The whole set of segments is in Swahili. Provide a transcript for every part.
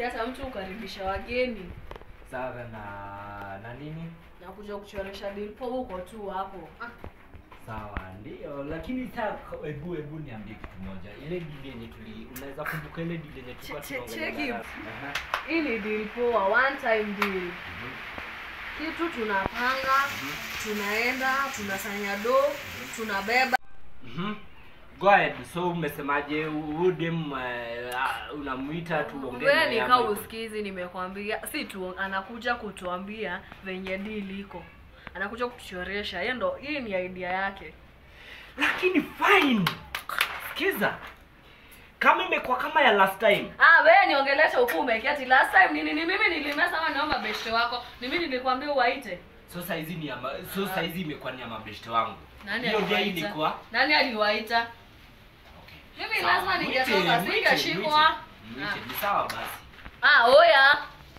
si hata mtu ukaribisha wageni sawa na na nini na kuja kuchoresha dilpo huko tu hapo ah, sawa ndio lakini saa hebu hebu niambie kitu moja ile dili yenye tuli unaweza kumbuka ile dili yenye tulikuwa Che- che- tunaongelea cheki. darasa? Aha. hii ni deal poa one time deal Mhm. kitu tunapanga tunaenda tunasanya do tunabeba Mhm. Go ahead. So umesemaje udem uh, unamuita tuongee wewe naye nikaa ama iko- usikizi nimekwambia si tu anakuja kutuambia venye deal iko anakuja kutuchoresha hiyo ndo hii ni idea yake lakini fine sikiza kama imekuwa kama ya last time ah wewe niongelesha huku umekiati last time nini ni mimi nilimesa ama naomba beshte wako ni mimi nilikwambia uwaite so saizi ni ama, so saizi imekuwa ni ya mabeshte wangu nani hiyo dia aliwaita ilikuwa nani aliwaita okay. mimi Sawa, lazima mwite, ningetoka mwite, singeshikwa mwite, mwite. ni sawa basi ah oya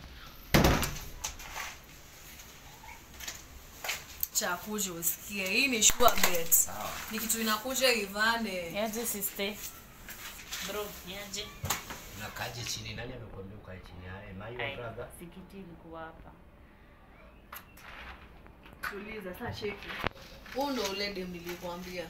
chakuja usikie hii ni sure bet sawa ni kitu inakuja ivane Niaje sister? Bro, niaje? nakaje chini nani amekuambia ukae chini haya my Ai, brother Sikiti ilikuwa hapa. tuliza saa cheki huu ndo ule dem nilikwambia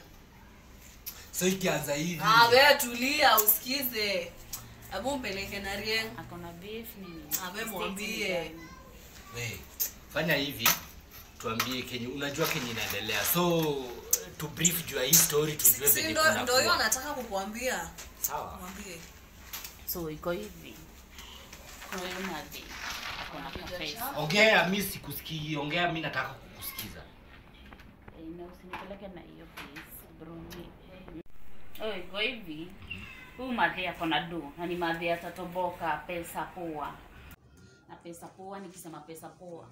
so ikianza hivi ah wewe tulia usikize hebu mpeleke na rieng Ako na beef nini? Ah, we State mwambie. ni gani? we fanya hivi tuambie kenye unajua kenye inaendelea so to brief juu ya hii story tujue si venye ndo kunakuwa. ndo hiyo nataka kukuambia sawa mwambie So iko hivi. Huyu Madi ako na kapesa. ongea mi sikusikii ongea mi nataka kukusikiza Eh, na usinipeleke na hiyo please, bro. Ni- Oh, iko hivi. Huyu Madi ako na do na ni Madi atatoboka pesa poa. Na pesa poa, nikisema pesa poa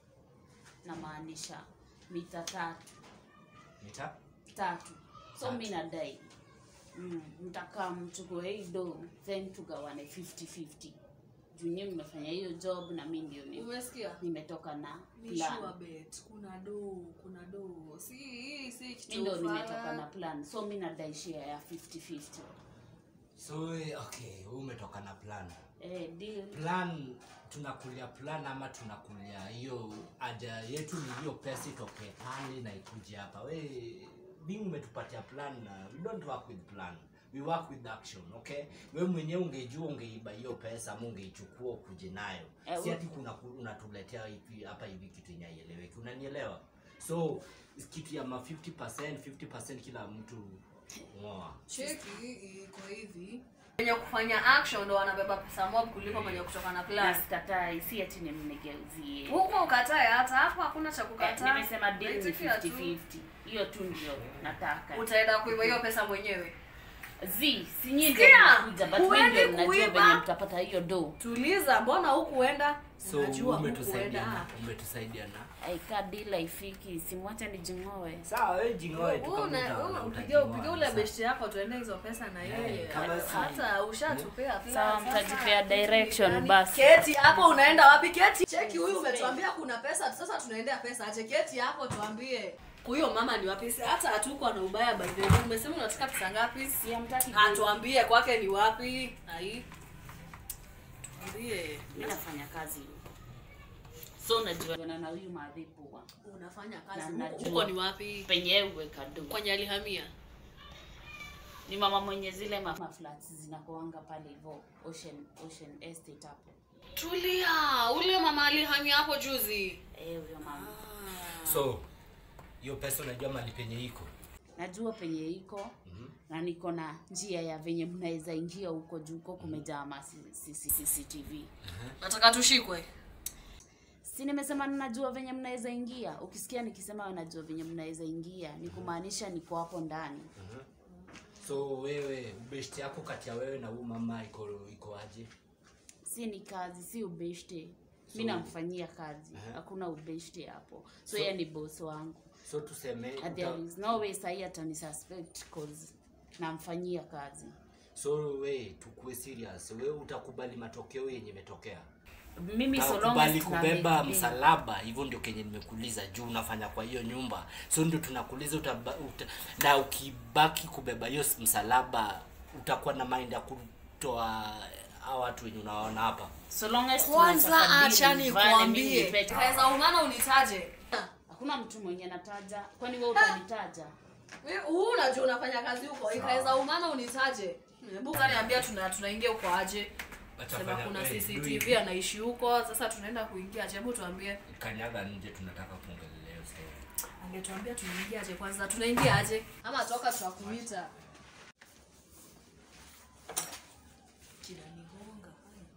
namaanisha mita tatu nita tatu so Tatu. mi nadai mm, mtakaa mchukue hii do then tugawane 50-50 juu nyewe mmefanya hiyo job na mi ndio ni- umesikia nimetoka na ni plan sure bet kuna do kuna do si hii si mi kitu ndio fala. nimetoka na plan so mi nadai share ya 50-50 so eh, okay wewe umetoka na plan eh, deal plan tunakulia plan ama tunakulia hiyo haja yetu ni hiyo pesa itoke pale na ikuje hapa we being umetupatia plan na we don't work with plan we work with action okay we mwenyewe ungejua ungeiba hiyo pesa ama ungeichukua ukuje nayo Eh, si we- ati kuna unatuletea hivi hapa hivi kitu yenye haieleweki unanielewa so kitu ya ma 50% 50% kila mtu ngoa cheki iko hivi wenye kufanya action ndo wanabeba pesa mob kuliko mwenye kutoka na na plan sikatai si ati nimnigeuzie huko ukatae hata hapo hakuna cha eh, kukataa nimesema deal ni Naitikia tu. 50-50 hiyo tu ndio nataka utaenda kuiba hiyo pesa mwenyewe zi si nyinyi Sikia, ndio mnakuja but mimi huendi ndio mnajua kuiba. venye mtapata hiyo do tuliza mbona hukuenda so unajua umetusaidia hukuenda na umetusaidia na aika dila ifiki simwacha nijingoe sawa wewe jingoe tu kama uta- upige utajingoa, upige ule sawa. besti yako tuende hizo pesa na yeye Eh, kama si- hata ushatupea plan. Sawa, Sasa, mtajipea kitu ni direction gani? basi. keti hapo unaenda wapi keti cheki huyu umetuambia kuna pesa sasa tunaendea pesa ache keti hapo tuambie huyo mama ni wapi Si hata hatuko na ubaya by the way umesema unataka pesa ngapi siamtaki atuambie kwake ni wapi ai tuambie mi nafanya kazi so najuana na huyu maadhipua unafanya Na kazi najua. huko ni wapi penye uweka do kwenye alihamia ni mama mwenye zile ma- maflats zinakoanga pale hivo ocean ocean estate hapo tulia ule mama alihamia hapo juzi eh huyo mama so hiyo pesa unajua mali penye iko najua penye iko na niko na njia ya venye mnaweza ingia huko juu huko kumejaa ma C- C- cctv nataka tushikwe si nimesema ninajua venye mnaweza ingia ukisikia nikisema najua venye mnaweza ingia ni kumaanisha niko hapo ndani so wewe ubeshti yako kati ya wewe na huu mama iko iko aje si ni kazi si ubeshte So- mi namfanyia kazi Aha. hakuna ubeshte hapo so, So- yeye ni boss wangu so tuseme And uta, there is no way sahii atani suspect cause namfanyia kazi so we tukue serious we utakubali matokeo yenye imetokea mimi so long as utakubali tuna kubeba make deal. msalaba hivyo ndio kenye nimekuuliza juu unafanya kwa hiyo nyumba so ndio tunakuuliza utaba, uta, na ukibaki kubeba hiyo msalaba utakuwa na mind ya kutoa hawa watu wenye unaona hapa so long as kwanza tunataka acha deal, vale mimi nikwambie nipete. kaweza umana unitaje hakuna mtu mwenye nataja kwani wewe utanitaja Wewe, huu unajua unafanya kazi huko ikaweza umana unitaje hebu kaniambia tuna tunaingia huko aje Wacha sema fanya- kuna eh, cctv do anaishi huko sasa tunaenda kuingia aje hebu tuambie it. kanyaga nje tunataka kuongelea hiyo story angetuambia tunaingia aje kwanza tunaingia aje ama toka tutakuita kinanigonga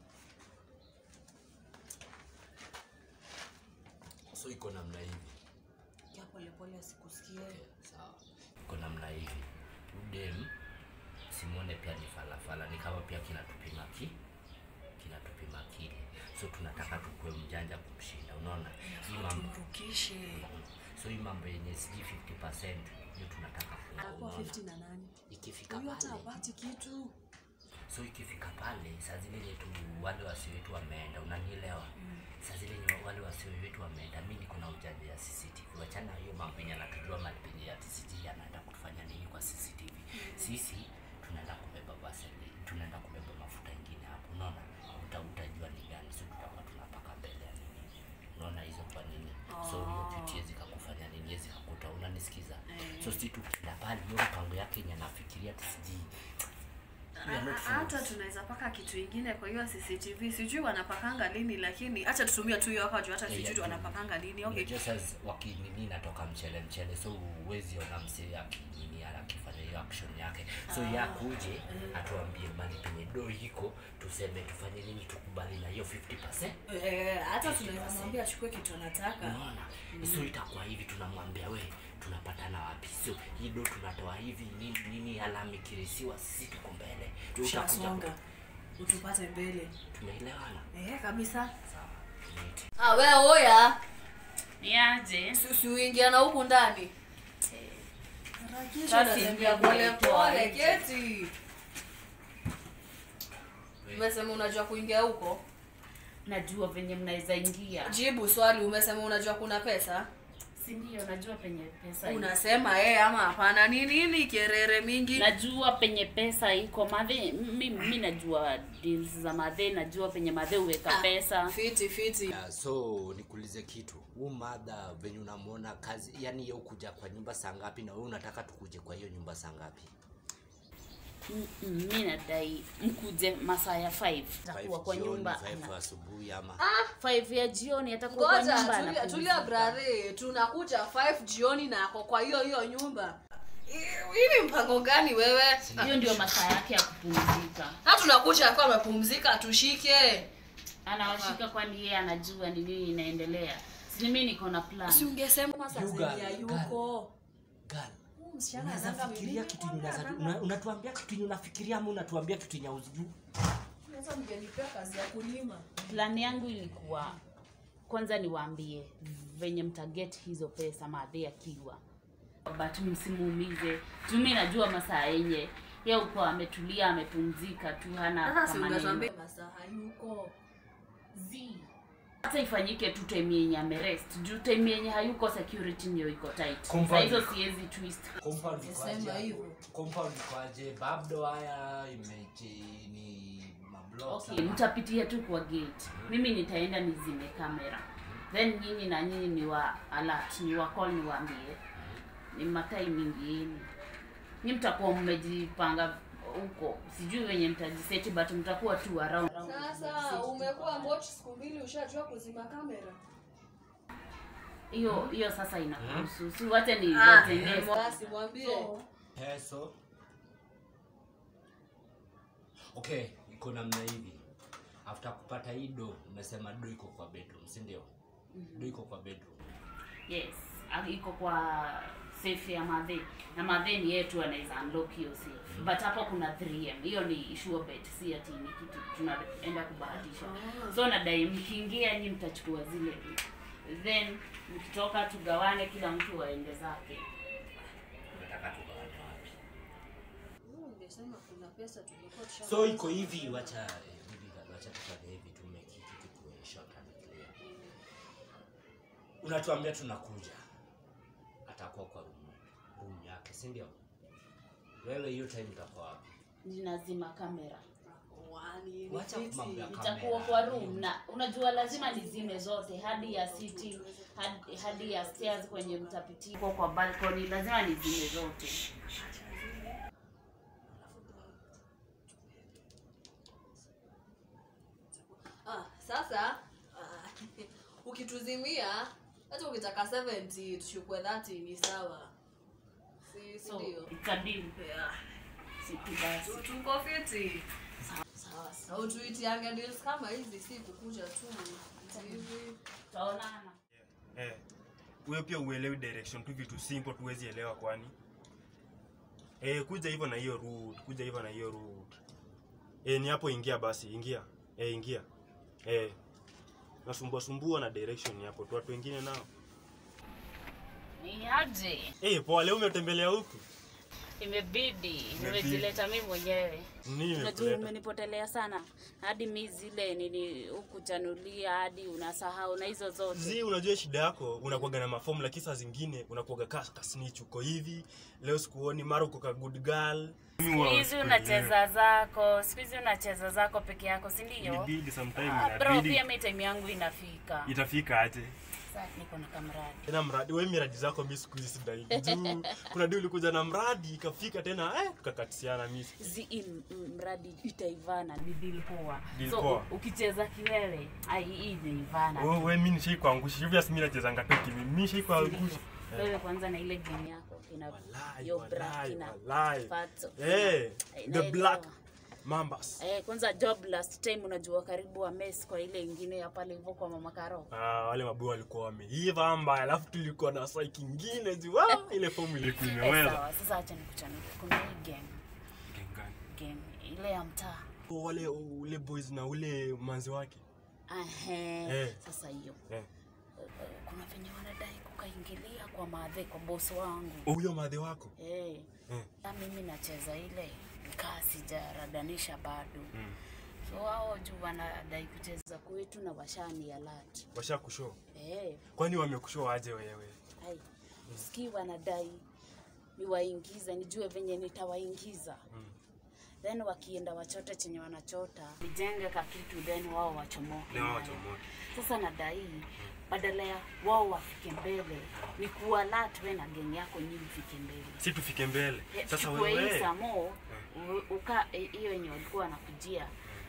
so iko namna hivi kia polepole asikusikie sawa iko namna hivi udem simone pia ni falafala ni kama pia kinatupima ki kinatupima kile so tunataka tukue mjanja kumshinda unaona hii mambo tumrukishe so hii mambo yenye sijui 50 hiyo tunataka kuwa, anakuwa unaona? 50 na nani ikifika huyo hata pale apati kitu so ikifika pale saa zile yetu wale wasi wetu wameenda unanielewa saa zile nye- wale wasi wetu wameenda mi niko na ujanja ya cctv wachana hiyo mambo yenye anatujua mali penye ya cctv anaenda kutufanya nini kwa cctv sisi tunaenda kubeba baseli tunaenda kubeba mafuta ingine hapo unaona uta utajua ni gani so tutakuwa tunapaka mbele ya nini unaona hizo kwa nini so hiyo kitu yezi kakufanya nini yezi kakuta unanisikiza so si tukienda pale hiyo mpango yake yenye anafikiria tisijii We are not hata fools. tunaweza paka kitu ingine kwa hiyo cctv sijui wanapakanga lini lakini hacha tutumie tu hiyo hapa juu hata Yeah, sijui yeah. wanapakanga lini okay Unajua sasa wakinini natoka mchele mchele so uwezi ona msee akinini akifanya hiyo action yake so ya kuje atuambie mali penye do iko tuseme tufanye nini tukubali na hiyo 50 Eh, hata tunaweza mwambia achukue kitu anataka unaona so itakuwa hivi tunamwambia we tunapatana wapi so hii do tunatoa hivi nini nini alama ikirisiwa sisi tuko mbele Wewe utakuja ushasonga utupate mbele tumeelewana eh, kabisa sawa Neat. ah, we oya niaje Si- siuingia na huku ndani Sasa unatembea ingia pole pole pole pole. keti umesema unajua kuingia huko najua venye mnaweza ingia jibu swali umesema unajua kuna pesa si ndio najua penye pesa iko. unasema eh ama hapana ni nini kerere mingi najua penye pesa iko madhe mi, mi najua deals za madhe najua penye madhe uweka pesa fiti fiti Yeah, so nikuulize kitu huu madha venye unamwona kazi yani ye ukuja kwa nyumba saa ngapi na wewe unataka tukuje kwa hiyo nyumba saa ngapi M- m- mi nadai mkuje masaa ya 5 atakuwa kwa Five nyumba jioni, five ana- asubuhi ama 5 ya jioni atakuwa kwa ngoja nyumba tulia, tulia anapumzika. brare tunakuja 5 jioni na ako kwa hiyo hiyo nyumba Hii- hii ni mpango gani wewe hiyo ndio masaa yake ya kupumzika ha tunakuja akiwa amepumzika tushike anawashika kwani yeye anajua ni nini inaendelea si mi niko na plan si ungesema sasa You girl, zenye girl. yuko Girl, Huyu msichana unaweza ananga fikiria mimi. kitu yenye unaweza- una- unatuambia kitu yenye unafikiria ama unatuambia kitu yenye hauzijui Sasa mngenipea kazi ya kulima plan yangu ilikuwa kwanza niwaambie venye mtaget hizo pesa madhe akiwa but msimuumize tumi najua masaa yenye ye uko ametulia amepumzika tu hana sasa si kwa maneno. ungetuambia masaa hayuko Zi. hata ifanyike tu time yenye amerest juu time yenye hayuko security ndio iko tight Compound. Saa hizo siwezi twist Compound Sema ikoaje hivyo. hapo? Compound ikoaje? Bado haya imeje ni mablocks okay ama- mtapitia tu kwa gate mimi nitaenda nizime kamera then nyinyi na nyinyi ni wa alert ni wa call niwaambie ni matiming yenu ni mtakuwa mmejipanga huko sijui wenye mtajiseti but mtakuwa tu around sasa umekuwa mochi siku mbili ushajua kuzima kamera hiyo hiyo sasa inakuhusu si wache ni Ah, watendee basi mwambie peso okay iko namna hivi after kupata hii do umesema do iko kwa bedroom si ndio do iko kwa bedroom yes ah, iko kwa safe ya madhe na madhe ni yetu anaweza unlock hiyo safe but hapo kuna 3m hiyo ni sure bet si ati ni kitu tunaenda kubahatisha so nadai mkiingia nyi mtachukua zile vitu then mkitoka tugawane kila mtu aende zake unataka tugawane wapi ungesema kuna pesa tulikuwa tusha so iko hivi wacha eh, hivi wacha tufanye hivi tumekiki tukue short and clear unatuambia tunakuja atakuwa kwa room room yake si ndio wewe hiyo time utakuwa wapi ninazima kamera kwani ni Wacha fiti. mambo ya nitakuwa kamera. kwa room na unajua lazima nizime zote hadi ya sitting hadi, hadi ya stairs kwenye mtapitia kwa kwa balcony lazima nizime zote Ah, sasa ah, ukituzimia hata ukitaka 70 tuchukue 30 ni sawa si si so ndio it's a deal yeah. situ basi Tu- tuko fiti sawa sawa utuitiange deals kama hizi si kukuja tu hivi tutaonana Eh, wewe pia uelewi direction tu vitu simple tuwezi elewa kwani. Eh, kuja hivyo na hiyo route, kuja hivyo na hiyo route. Eh, ni hapo ingia basi, ingia. Eh, ingia. Eh. Nasumbua sumbua na direction hapo tu watu wengine nao. ni aje Eh, poa leo umetembelea huku? imebidi nimejileta mimi mwenyewe Nini unajua imekuleta? umenipotelea sana hadi mi zile nini hukuchanulia hadi unasahau na hizo zote Zi, unajua shida yako unakuaga na mafomu lakini saa zingine unakuaga ka kasnitch uko hivi. Leo sikuoni mara uko ka good girl. siku hizi unacheza zako siku hizi unacheza zako peke yako si ndio Inabidi sometime Ah, bro inabidi. pia mi time yangu inafika Itafika aje? sasa niko na kamradi tena mradi we miradi zako mi siku hizi sidaili juu kuna di ulikuja na mradi ikafika tena eh, tukakatisiana mi zi im- m- mradi itaivana ni deal poa Deal so poa. u- ukicheza kiwewe ai hii inaivana we, we mi nishaikuangusha hivyo asi mi nachezanga tu kimi mi nishaikuangusha wewe kwanza na ile game yako kina Walai, yo walai, bra kina walai. Fatso. Eh, Eh, the naelewa. black mambas Eh, kwanza job last time unajua karibu wa mess kwa ile ingine ya pale hivyo kwa mama Karo. Ah, wale mabuu walikuwa wameiva mbaya alafu tulikuwa na sai kingine juu ah, ile fomu ilikuwa Eh, imeweza sawa, sasa acha nikuchanuke. Kuna hii game, game ile ya mtaa. wale ule boys na ule manzi wake Ahe. Eh. Sasa hiyo. eh. Eh, Kuna venye wanadai kukaingilia kwa madhe kwa boss wangu. huyo madhe wako Eh. eh. Na mimi nacheza ile kaa sijaradanisha bado. mm. So hao juu wanadai kucheza kwetu na washani alert. washa kushow Eh. kwani wamekushow aje wewe Ai, sikii wanadai niwaingize nijue venye nitawaingiza Mm. then wakienda wachote chenye wanachota nijenge ka kitu then wao wachomoke Ni wao nayo. wachomoke. sasa nadai badala ya wao wafike mbele ni kualat we na geng yako nyi mfike mbele si tufike mbele Eh, sasa chukue hii wewe samo u- uka eh, hiyo yenye walikuwa wanakujia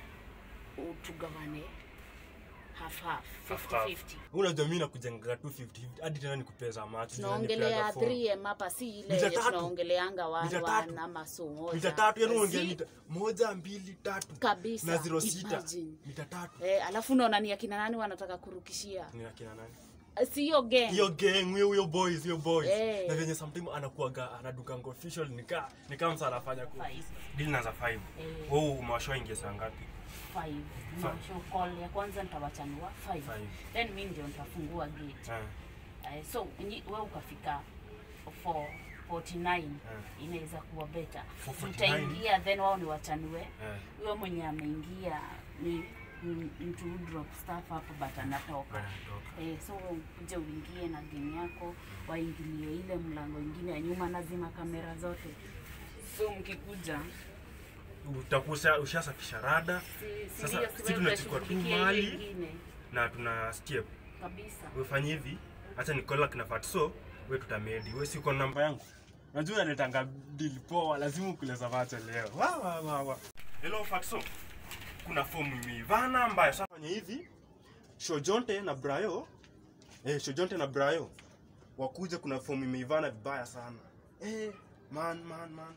utugawane half half 50 50 unajua mi nakujengaga tu 50 hadi tena nikupeza macho tunaongelea 3m hapa si ile Mita yenye tatu. tunaongeleanga Mita one tatu. one ama so moja mita tatu yani unaongea Si- mita moja mbili tatu Kabisa, na zero sita imagine. mita tatu eh, alafu unaona ni akina nani wanataka kurukishia ni akina nani Eh, si hiyo gang hiyo gang huyo huyo boys hiyo boys Eh. na venye sometime anakuaga anadukanga official nika nika msa anafanya ku Five. deal na za 5 Eh. wewe umewashoa ingia saa ngapi Five. Mwisho call ya kwanza nitawachanua five. Five. then mi ndio nitafungua gate eh eh, so nyi- we ukafika for 49 inaweza kuwa beta 449. utaingia then wao ni wachanue eh huyo mwenye ameingia ni ni mtu who drop staff hapo but anatoka bana toka Eh, so kuja uingie na game yako waingilie ile mlango ingine ya nyuma nazima kamera zote so mkikuja utakuwa ushasafisha rada si- si Sasa, ndio, si si wewe tunachukua tu utashughulikia ile mali. ingine na tuna step kabisa ufanye hivi acha nikola kina fatso we tutamedi we si uko na namba yangu najua unanitanga deal poa lazima ukuleza macho leo wa wa wa wa hello fatso kuna fomu imeivana mbaya sasa fanya hivi shojonte na brayo eh shojonte na brayo wakuja kuna fomu imeivana vibaya sana eh man man man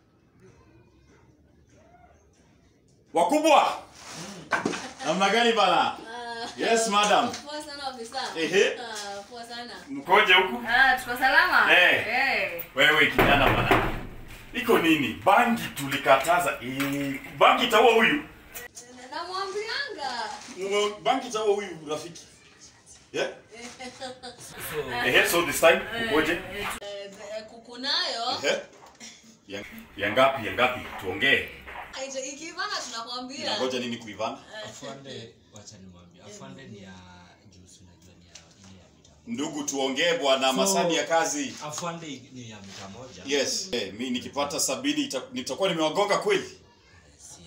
wakubwa namna gani bana yes madam poa sana ofisa Ehe. Ah, poa sana mkoje huku ah tuko salama Eh. eh wewe kijana bana iko nini bangi tulikataza eh, bangi itaua huyu namwambianga Mwa- bangi itaua huyu rafiki yeah? so Ehe, so this time ukoje Eh, eh, kukunayo Ehe. ya, ya ngapi ya ngapi tuongee Aita- ikivana tunakwambia ngoja nini kuivana afande wacha nimwambie afande ni ya juice unajua ni ya ile ya mita ndugu tuongee bwana So- masani ya kazi afande ni ya mita moja yes eh, mi nikipata sabini ita- nitakuwa nimewagonga kweli si afande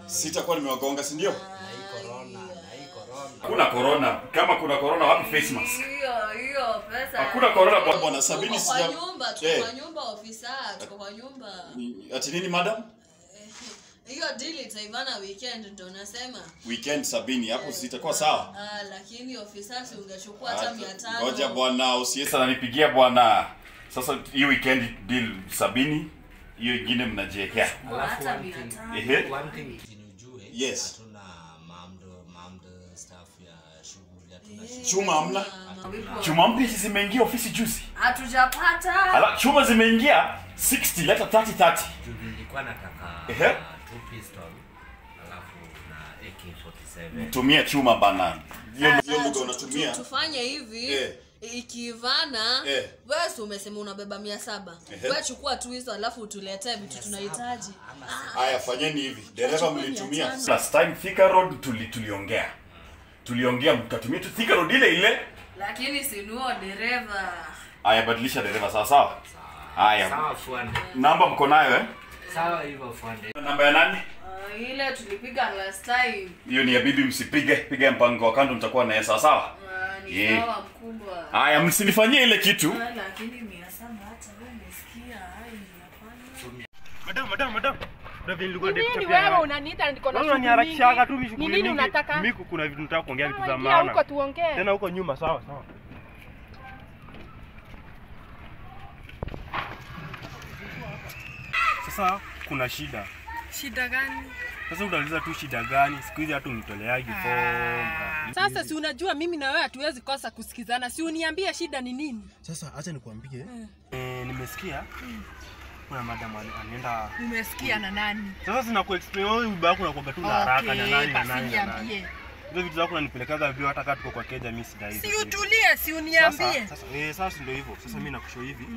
sitakuwa nimewagonga si ndio na hii corona na hii corona Hakuna corona. Kama kuna corona wapi face mask? hiyo hiyo pesa Hakuna corona bwana. bwana sabini tuko kwa sija nyumba tuko Eh. kwa nyumba ofisa tuko kwa nyumba Ni- ati nini madam hiyo deal itaivana weekend ndo nasema weekend sabini hapo sitakuwa sawa ah, lakini ofisa si ungechukua hata mia tano ngoja bwana usiye Sasa nanipigia bwana. Sasa hii weekend deal sabini, hiyo ingine mnajiwekea. alafu hata one mia thing tano. Ehe. one thing chini ujue Yes. hatuna mamdo mamdo staff ya shughuli hatuna shughuli. chuma hamna Chuma mpya hizi zimeingia ofisi juzi. hatujapata Ala, chuma zimeingia 60 leta 30 30. juu nilikuwa nataka Ehe. uh, two pistol alafu na AK47 Tumia chuma bana. Hiyo hiyo lugha unatumia tufanye hivi Eh. ikivana Eh. wewe si umesema unabeba mia saba Ehe. wewe chukua tu hizo alafu utuletee vitu tunahitaji haya fanyeni hivi dereva mlitumia Last time Thika Road tuli, tuliongea. Tuliongea mkatumia tu Thika Road ile ile. lakini sinuo dereva Aya badilisha dereva sawa sawa. Aya. sawa fuande Namba mko nayo eh? sawa hivyo fuande Namba ya nani? uh, ile tulipiga last time Hiyo ni ya bibi msipige. Piga mpango wa kando mtakuwa naye sawa sawa. uh, ni Yeah. sawa mkubwa Haya msinifanyie ile kitu. Ah, lakini mia saba hata wewe umesikia ai hapana Madam, madam, madam. Ndio vile nilikuwa Ni nini nimekuchapia wewe hapa. unaniita niko na Wewe shughuli unaniharakishaga tu mingi? mishughuli Ni nini mingi. unataka? Mimi kuna vitu nataka kuongea vitu za Sawa, ingia huko maana. tuongee. Tena huko nyuma sawa sawa. Sasa kuna shida. Shida gani? Sasa utauliza tu shida gani? Siku hizi hatu mtoleaji form. Sasa si unajua mimi na wewe hatuwezi kosa kusikizana. Si uniambie shida ni nini? Sasa acha nikwambie. Eh, nimesikia kuna madam ana- anaenda Umesikia na nani? sasa sina kuexplain wewe baba yako unakuwa tu na haraka na nani na basi nani na nani. niambie. Hizo vitu zako unanipelekaga vile hata kama tuko kwa keja mimi sidai. hizo Si vitu. utulie, si uniambie. Sasa, sasa, eh, sasa ndio hivyo. Sasa mimi nakusho hivi.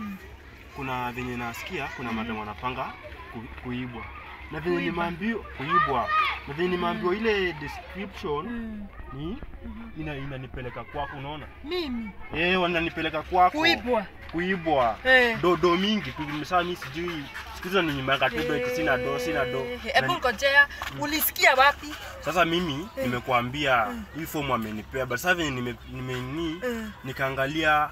Kuna venye nasikia kuna madam wanapanga ku, kuibwa. Na venye nimeambiwa kuibwa. Na venye nimeambiwa ile description ni ina inanipeleka kwako unaona? Mimi Eh, wananipeleka kwako. kuibwa. Kuibwa. Eh. Dodo mingi tu sasa mimi sijui. Siku hizo ninyimanga tu do sina do sina do. Eh, Na- Hebu ngojea, ulisikia wapi? Sasa mimi nimekuambia hii fomu amenipea, but sasa venye nime, nime ni Mm. nikaangalia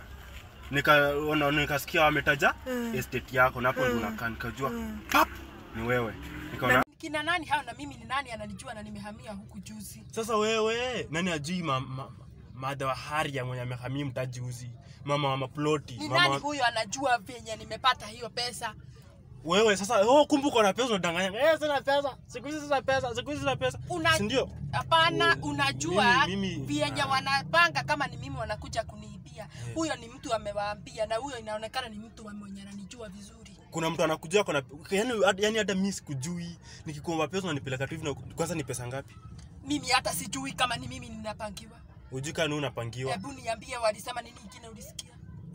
nikaona nikasikia wametaja estate yako na hapo ndo unakaa nikajua pap ni wewe. Nikaona Kina nani hao na mimi ni nani ananijua na nimehamia huku juzi. sasa wewe nani ajui ma, ma, madha wa haria mwenye amehamia mtajuzi mama wa maploti Ni mama nani wa- huyo anajua venye nimepata hiyo pesa? wewe sasa oh, kumbe uko na pesa unadanganya eh sina pesa siku hizi sina pesa siku hizi sina pesa Una- si ndio Hapana, unajua Mimi- mimi- vyenye wanapanga kama ni mimi wanakuja kuniibia. Huyo ni mtu amewaambia, na huyo inaonekana ni mtu mwenye ananijua vizuri. kuna mtu anakuja kona yani, yani hata mimi sikujui nikikuomba pesa unanipeleka tu hivi na kwanza ni pesa ngapi Mimi hata sijui kama ni mimi ninapangiwa. ujui kama ni unapangiwa Hebu niambie, walisema nini ingine ulisikia?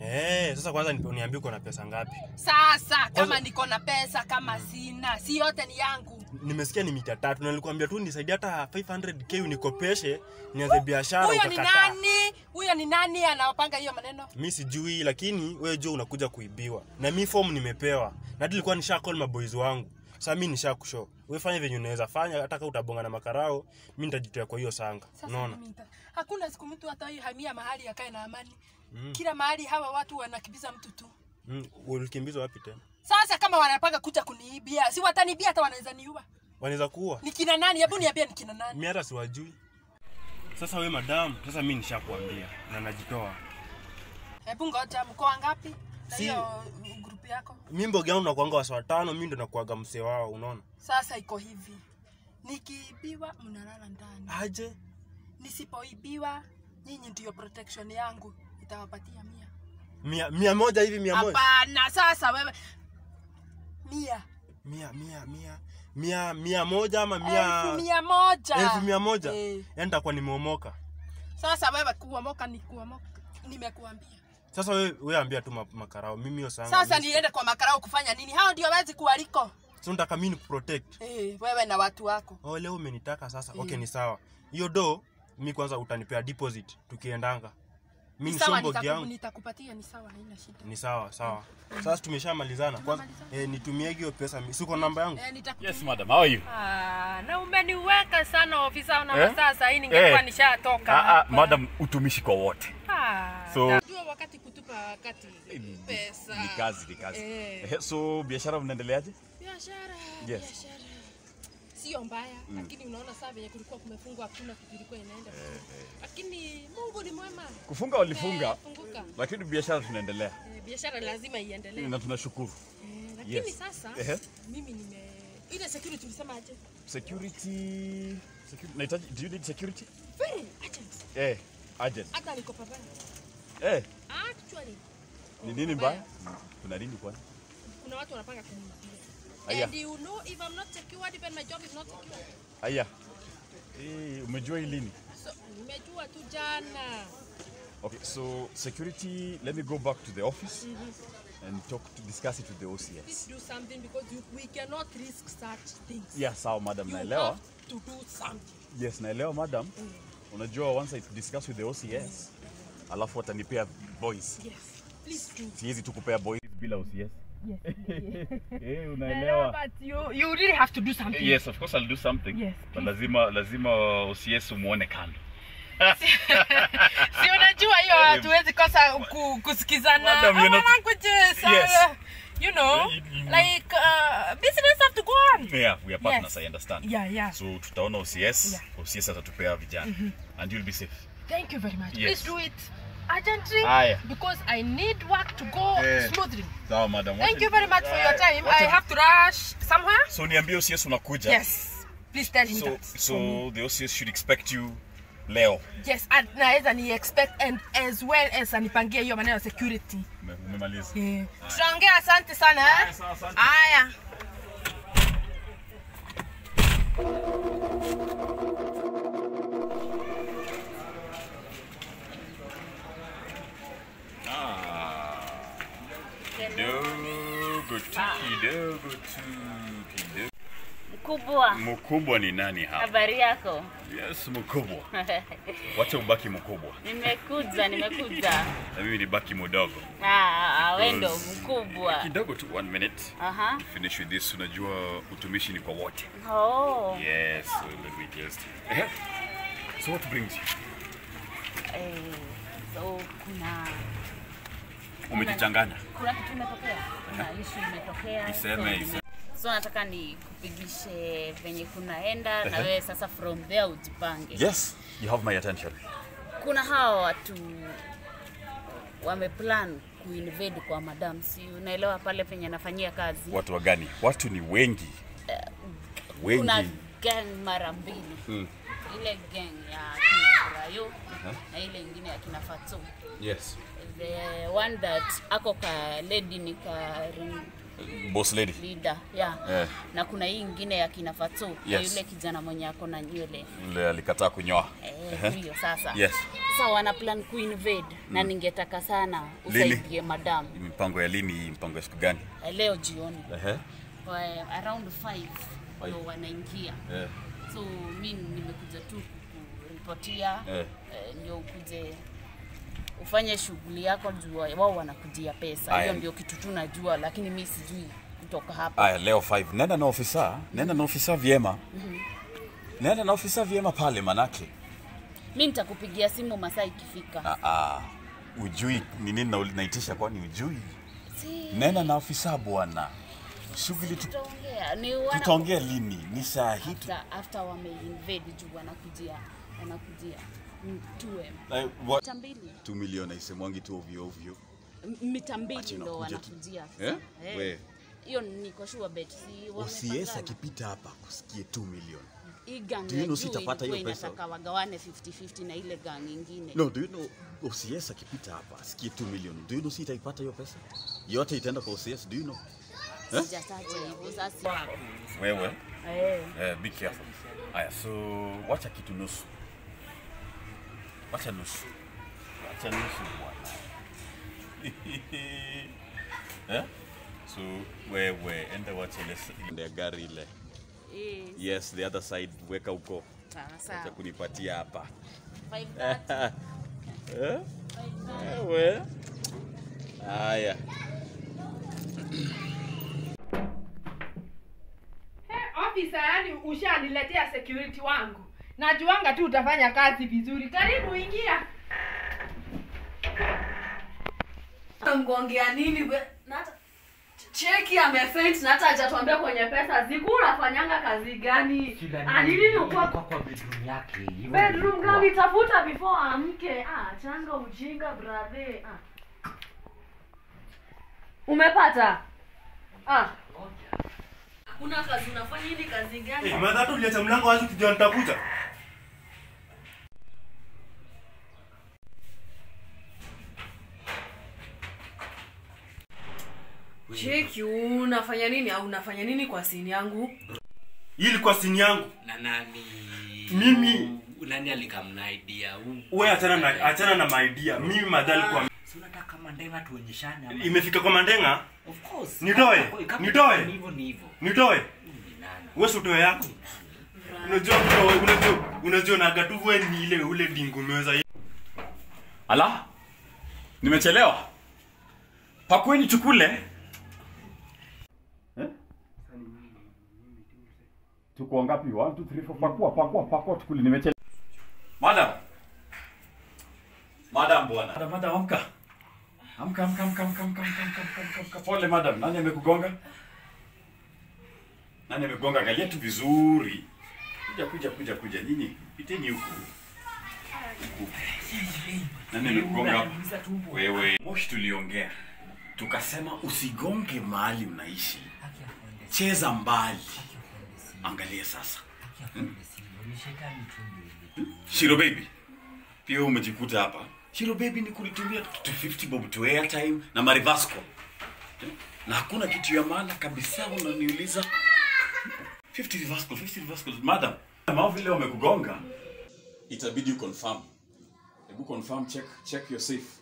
eh sasa kwanza nipe- uniambie uko na pesa ngapi Sasa kama Kwanza- niko na pesa, kama sina, si yote ni yangu. nimesikia ni mita tatu na nilikwambia tu nisaidie hata 500k unikopeshe nianze biashara Huyo ni ukakataa nani? Huyo ni nani anawapanga hiyo maneno? mi sijui lakini wewe jua unakuja kuibiwa na mi form nimepewa na hadi nilikuwa nisha call maboys wangu sasa mi nisha kushow wewe fanya venye unaweza fanya hata kama utabonga na makarao mi nitajitoa kwa hiyo sanga Sasa unaona mimi nita- hakuna siku mtu hata hamia mahali akae na amani. Kila mahali hawa watu wanakimbiza mtu tu. mm, ulikimbizwa wapi tena Sasa kama wanapanga kuja kuniibia, si watanibia hata wanaweza niua. wanaweza kuwa Ni kina nani? Hebu niambie ni kina nani? mi hata siwajui sasa we madam sasa mi nishakuambia na najitoa Hebu ngoja, mko wangapi? Na Si- hiyo grupu yako. mi mboga yangu nakuanga wasi watano mi ndo nakuaga msee wao unaona Sasa iko hivi. Nikiibiwa mnalala ndani. aje Nisipoibiwa nyinyi ndio protection yangu. Itawapatia mia. mia, mia moja hivi mia moja Hapana, sasa wewe mia. mia mia mia mia mia moja ama mia Elfu mia moja. elfu mia moja Eh. yani takuwa nimeomoka Sasa wewe kuomoka ni kuomoka. Nimekuambia. sasa we, we ambia tu ma- makarao mimi hiyo sanga Sasa mi- niende kwa makarao kufanya nini? Hao ndio wezi kuwaliko. so nataka mimi nikuprotect Eh, wewe na watu wako. oh leo umenitaka sasa Eh. okay ni sawa hiyo do mi kwanza utanipea deposit tukiendanga Mimi ni sawa sombogi nitaku- yangu. nitakupatia ni sawa haina shida Ni sawa sawa. Sasa tumeshamalizana. Kwanza eh, nitumie hiyo pesa. mi- Si uko namba yangu? eh, nitaku- Yes, madam. How are you? Ah, na umeniweka sana ofisa una Eh? masaa saa hii ningekuwa Eh. nishatoka Ah, ah, hapa. madam, utumishi kwa wote. Ah, So- najua wakati kutupa wakati pesa Ni kazi, ni kazi. Eh. Eh, So biashara mnaendeleaje? biashara Yes. biashara sio mbaya lakini unaona saa venye kulikuwa kumefungwa hakuna kitu ilikuwa inaenda lakini Mungu ni mwema Kufunga walifunga, Eh, funguka lakini biashara tunaendelea Eh, biashara lazima iendelee na tunashukuru. Eh, lakini Yes. sasa Ehe. mimi nime ile security ulisema aje Security, security. Nahitaji, do you need security? very urgent Eh, agent. hata niko pabaya Eh, actually ni nini mbaya? Kuna nini kwani? kuna watu wanapanga kuniibia Aya. and you know if I'm not secured even my job is not secured Aya. Eh, umejua hii lini? so nimejua tu jana Okay, so security, let me go back to the office and talk to discuss it with the OCS. please do something because you, we cannot risk such things Yeah, sawa madam, you naelewa. have to do something Yes, naelewa madam. Unajua once I discuss with the OCS, alafu watanipea boys. yes please do Siwezi tu kupea boys bila OCS. Eh, unaelewa. but you you really have to do something Yes, of course I'll do something. Yes, But lazima lazima OCS umuone kando. si unajua hiyo hatuwezi kosa ku, kusikizana Madam, you're Our not- languages are, Yes. you know Yeah, you- you- like uh, business have to go on Yeah, we are partners, Yes. I understand. yeah yeah So tutaona OCS, Yeah. OCS atatupea vijana. And you'll be safe. thank you very much Yes. please do it urgently Aya. because i need work to go Eh. smoothly Sawa madam. thank you very much for your time Wacha- i have to rush somewhere So niambie OCS unakuja. yes please tell him So that so the OCS should expect you leo. yes and naweza ni expect and as well as anipangie hiyo maneno ya security Ume- Umemaliza. yeah. tutaongea asante sana eh? sawa, asante. haya Kidogo tu, kidogo tu, kidogo. Mkubwa, Mkubwa ni nani hapa? habari yako? Yes, mkubwa. Wacha ubaki mkubwa. nimekuja, nimekuja. Na mimi nibaki mdogo. Ah, wewe ndo Because- mkubwa. Kidogo tu, one minute. Aha. Finish with this. Unajua utumishi ni kwa wote. Oh. Yes, so let me just. Eh? So what brings you? Eh, so kuna Umejichanganya. kuna kitu imetokea. Kuna issue imetokea. Iseme, so, iseme. So nataka nikupigishe venye kunaenda na Ehe. wewe sasa from there ujipange. Yes, you have my attention. Kuna hawa watu wameplan kuinvade kwa madam, si unaelewa pale penye nafanyia kazi. Watu wa gani? Watu ni wengi. kuna Wengi. gang mara mbili Mm. ile gang ya kina Brayo na ile ingine ya kina Fatso. Yes. The one that ako ka lady ni ka ring Boss lady. leader yeah. Eh. na kuna hii ingine ya kina Fatso na Yes. yule kijana mwenye ako na nywele Yule alikataa kunyoa. eh, huyo sasa Yes. sasa wana plan kuinvade na ningetaka sana Lini? usaidie madam Mipango ya lini? hii? Mpango ya siku gani? Eh, leo jioni Ehe. Kwa around 5 ndio wanaingia Eh. so mi nimekuja tu kuripotia Eh. eh, ndio ukuje ufanye shughuli yako juu wao wanakujia pesa Aya. hiyo ndio kitu tu najua lakini mi sijui kutoka hapa Aya, leo 5. Nenda na ofisa, nenda na ofisa vyema. Nenda na ofisa vyema pale manake. mi nitakupigia simu masaa ikifika Ah, ah. Ujui ni nini na- naitisha kwani ujui? Si- Nenda na ofisa bwana. Shughuli tu tutaongea ni wana- tutaongea lini? Ni saa hii tu. after, after wameinvade juu wanakujia wanakujia mm, 2M Eh, what? mita mbili 2 milioni aisemwangi tu ovyo ovyo. M- mita mbili Ati ndo unakuja tu. wanakujia Eh? Eh. We. hiyo niko sure bet si OCS wamepangana. akipita hapa kusikie 2 milioni. Hii gang Do you ya know juu sitapata hiyo ilikuwa pesa? inataka wagawane 50-50 na ile gang ingine No, do you know OCS akipita hapa asikie 2 milioni. Do you know si itaipata hiyo pesa? Yote itaenda kwa OCS, do you know? sijataja hivyo sasa Wewe. eh. Eh, be careful. Aya, so wacha kitu nusu. Wacha nusu. Wacha nusu bwana. eh? So wewe enda wacha ile ile gari ile. Eh, Yes, the other side weka huko. sawa Acha sawa. kunipatia hapa. 5:30. Eh? 5:30. wewe. Haya. Hey, officer, yani ushaniletea security wangu. Najuanga tu utafanya kazi vizuri. Karibu ingia. Ngongea nini we? Na hata cheki amefaint na hata hajatuambia kwenye pesa. Ziku unafanyanga kazi gani? Ah, ni nini uko kwa bedroom yake. hivyo bedroom nilikuwa. gani? Tafuta before amke. Ah, changa ujinga brother. Ah. Umepata? Ah. Hakuna kazi unafanya hii ni kazi gani? Eh, madha tu uliacha mlango wazi ukijua nitakuja. Cheki unafanya nini au unafanya nini kwa sini yangu? Hii ilikuwa sini yangu. Na nani? Mimi- nani alikamna idea? Huu- Wewe achana na achana na my idea. Mimi madha alikuwa Si unataka kama ndenga tuonyeshane ama? imefika kwa mandenga. Of course. Nitoe? Kama- kama Nitoe? ni hivyo ni hivyo. Nitoe. Ni nani? Wewe si utoe yako. Unajua unajua unajua unajua na gatu wewe ni ile ule dingo umeweza hii. Ala, nimechelewa. Pakweni tukule. Eh? Tuko wangapi? 1 2 3 4 pakua pakua pakua tukule nimechelewa. Madam. Madam bwana. Madam madam amka. Amka amka amka amka amka amka amka amka amka. Pole madam. Nani amekugonga? Nani amekugonga? Angalia tu vizuri. Kuja kuja kuja kuja. Nyinyi piteni huku. Huku. Nani amekugonga hapa? Wewe. Moshi tuliongea. Tukasema usigonge mahali unaishi. Cheza mbali. Angalia sasa. Shiro baby. Pia wewe umejikuta hapa. Shiro baby ni kulitumia 250 bob to airtime na marivasco. Na hakuna kitu ya maana kabisa unaniuliza. 50 rivasco, 50 rivasco. Madam, kama vile wamekugonga, itabidi uconfirm. Hebu confirm check check your safe.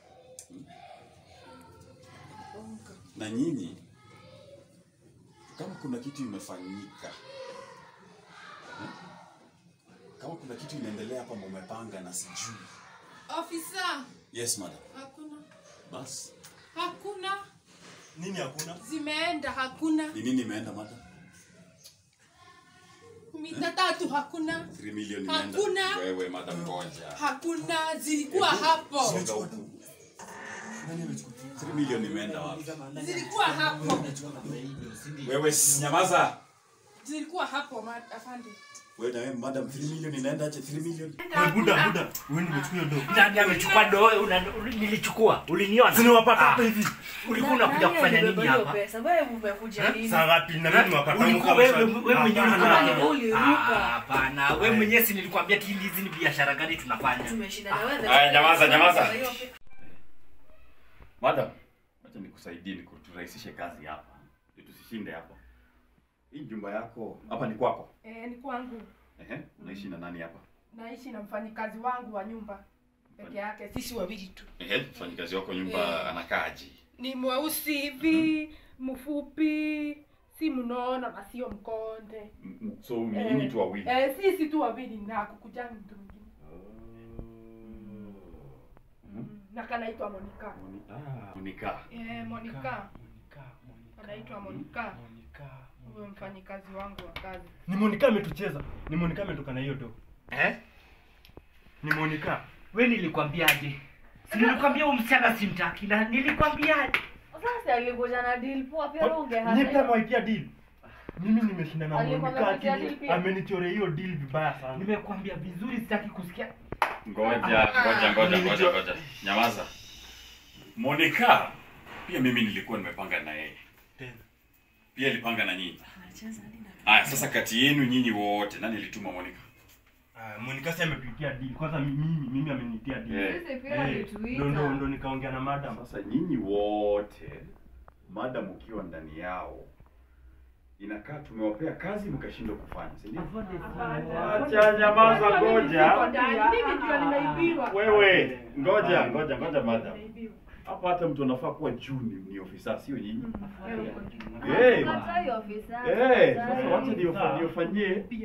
Na nyinyi kama kuna kitu imefanyika eh? kama kuna kitu inaendelea hapa mumepanga na sijui. Officer, Yes madam. hakuna. Bas. Hakuna. Nini hakuna? Zimeenda hakuna. Ni nini imeenda madam? Mita tatu hakuna. 3 million imeenda. Hakuna. Wewe madam ngoja. Hakuna. Zilikuwa hapo. Songa huku. 3 million imeenda wapi? Zilikuwa hapo. Wewe s- nyamaza. Zilikuwa hapo ma- afande. Wewe na wewe madam 3 million inaenda aje 3 million? Wewe buda buda. Wewe nimechukua hiyo dogo. Nani amechukua doo? Una- uli- Nilichukua. Uliniona? Zinawapata Ah, hapa hivi. Ulikuwa unakuja kufanya nini hapa? Pesa wewe umekuja nini? Saa ngapi na mimi niwapata Ulikuwa wewe wewe mwenyewe ulikuwa Hapana, unajua. uliruka. Ah, Hapana, wewe mwenyewe si nilikwambia ati hizi ni biashara gani tunafanya. Tumeshinda na wewe. Aya, nyamaza, nyamaza. Madam, acha nikusaidie nikuturahisishe kazi hapa. Ili tusishinde hapa. Hii jumba yako hapa ni kwako. Eh, ni kwangu. Ehe, unaishi na nani hapa? Naishi na mfanyikazi wangu wa nyumba peke yake. Sisi wawili tu. Ehe, mfanyikazi wako nyumba Eh. anakaaje? Ni mweusi hivi, mfupi, si mnono na sio mkonde. M- m- So ni nyinyi tu wawili. Eh, sisi tu wawili na kukujani mtu mwingine. Mhm. Na kanaitwa Monica. Moni- ah, Monica. Eh, Monica. Anaitwa Monica. Huyo mfanyikazi wangu wa kazi. Ni Monica ametucheza. Ni Monica ametoka na hiyo dogo. Eh? Ni Monica. Wewe nilikwambiaje? Si nilikwambia huyu msichana simtaki na nilikwambiaje? Sasa alikuja na deal poa pia wewe Ni pia ungehata. mwaitia deal. Mimi nimeshinda na Alikuwa Monica amepitia lakini deal pia? amenichorea hiyo deal vibaya sana. Nimekwambia vizuri sitaki kusikia. Ngoja, ngoja, ngoja, ngoja, ngoja. Nyamaza. Monica, pia mimi nilikuwa nimepanga na yeye. Tena. Pia alipanga na nyinyi. Aya, sasa kati yenu nyinyi wote nani alituma Monica? Ah, Monica si ametuitia deal. Kwanza mimi mimi amenitia deal. Eh. Sisi pia Eh, alituita. ndo ndo ndo nikaongea na madam. Sasa nyinyi wote madam ukiwa ndani yao inakaa tumewapea kazi mkashindwa kufanya, si ndio? Acha nyamaza, Unajua mimi ngoja. siko ndani, Mimi ndio nimeibiwa. Wewe, ngoja, ngoja, ngoja madam. Nimeibiwa. Hapa hata mtu anafaa kuwa juu ni, ni ofisa, sio nyinyi. Wewe uko juu. Eh. Katai ofisa. Eh, sasa wacha ndio- niofanyie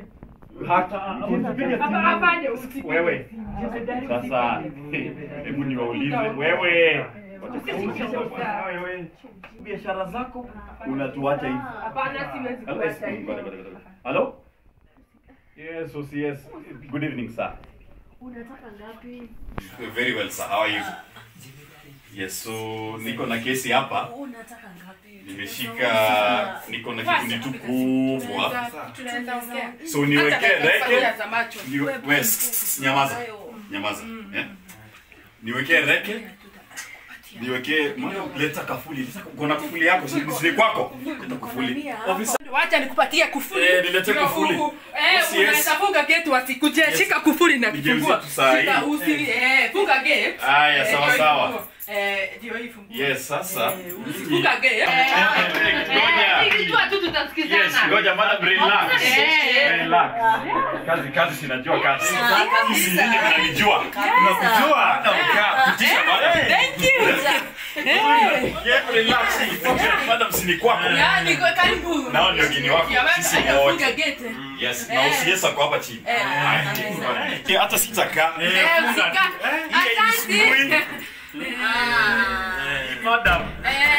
wewe sasa hebu niwaulize wewe wewe biashara zako unatuacha hivi Hello, yes, bada, bada, bada. Hello? Yes, yes, yes. Good evening, sir. unataka ngapi Very well, sir. How are you? Yes, so niko na kesi hapa. unataka ngapi Nimeshika niko na kikundi tu kubwa. tunaweza ongea So niwekee reke. za macho Ni we, nyamaza. Nyamaza. Eh? Niwekee reke. Niwekee leta kafuli. Leta kuna kafuli yako, si si kwako. Leta kafuli. Ofisa wacha nikupatie kufuli Eh, nilete Ndio kufuli. u- u- eh, Yes, yes. unaweza funga gate wasikuje shika kufuli na Nigeuzie kifungua tu saa hii. Shika usi eh funga gate Haya, Eh, sawa, ndio sawa. hivyo. eh ndio hii fungua Yes, sasa. funga gate Eh, Ngoja. Ikijua tu tutasikizana. Yes, ngoja madam relax. Eh. Relax. Kazi kazi sinajua kazi. Hizi nyinyi mnanijua. Mnakujua hata mkaa. Pitisha madam. Thank you. Yeah, relax. Madam sini kwako. yani kwa karibu Nao ndio geni wako. Ya, Sisi hata wote. funga gate Yes, na usiesa kwa hapa chini. Haya. Eh, Hata sitakaa. eh usika Hii hainisumbui. asante Madam. eh